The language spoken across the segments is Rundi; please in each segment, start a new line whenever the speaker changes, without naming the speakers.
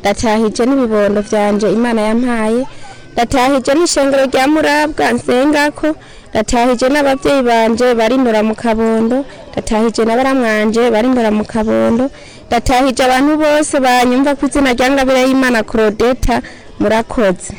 ndatahije n'ibibondo vyanje imana yampaye ndatahije n'ishengero rya murabwa nsengako ndatahije n'abavyeyi banje barinura mu kabondo ndatahije na baramwanje barinura mu kabondo ndatahije abantu bose banyumva ku izina rya ngabire y'imana Claudeta murakoze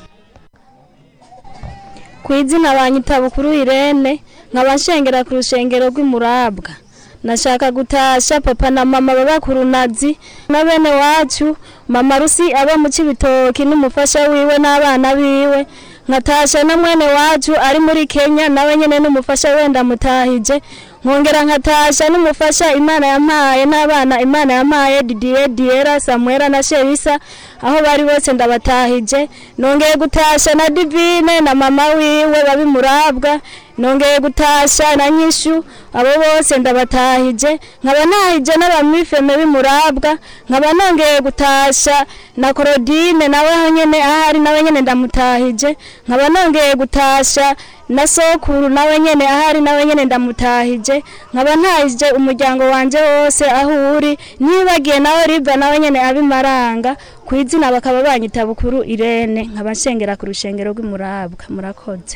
ku izina banyita bukuru Irene nkaba nshengera ku rushengero rw'imurabwa nashaka gutasha papa na mama baba ku runazi na bene wacu mama rusi aba mu cibitoki n'umufasha wiwe n'abana biwe nkatasha na mwene wacu ari muri Kenya nawe nyene n'umufasha wenda mutahije nkongera nkatasha n'umufasha imana yampaye n'abana imana yampaye Didier Diera Samuela na Sherisa aho bari bose ndabatahije nongeye gutasha na Divine na mama wiwe babi murabwa nongeye gutasha na nyishu abo bose ndabatahije nkaba nahije n'abamifeme b'imurabwa nkaba nongeye gutasha na Claudine nawe aho nyene ahari nawe nyene ndamutahije nkaba nongeye gutasha na sokuru nawe nyene ahari nawe nyene ndamutahije nkaba ntahije umuryango wanje wose aho uri nibagiye nawe riva nawe nyene abimaranga ku izina bakaba banyita bukuru Irene nkaba nshengera ku rushengero rw'imurabwa murakoze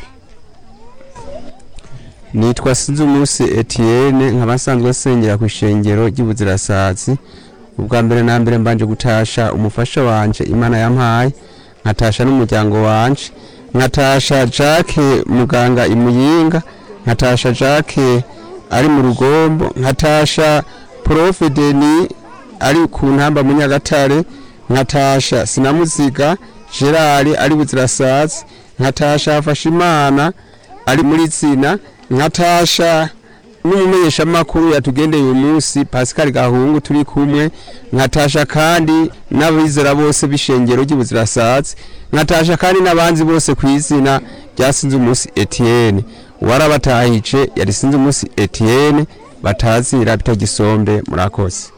nitwa Sinzumusi Etienne nkaba nsanzwe nsengera ku ishengero ry'ubuzirasazi ubwa mbere na mbere mbanje gutasha umufasha wanje imana yampaye nkatasha n'umuryango wanje nkatasha Jacques muganga imuyinga nkatasha Jacques ari mu rugombo nkatasha Prof Denis ari ku ntamba mu Nyagatare nkatasha Sinamuziga Gerard ari buzirasazi nkatasha Hafashimana ari muri zina nkatasha n'umumenyesha makuru yatugendeye uyu munsi Pascal Gahungu turi kumwe nkatasha kandi n'abizera bose b'ishengero ry'ubuzirasazi nkatasha kandi n'abanzi bose ku izina rya sinzi umunsi Etienne warabatahije yari sinzi umunsi Etienne batazira bitagisombe murakoze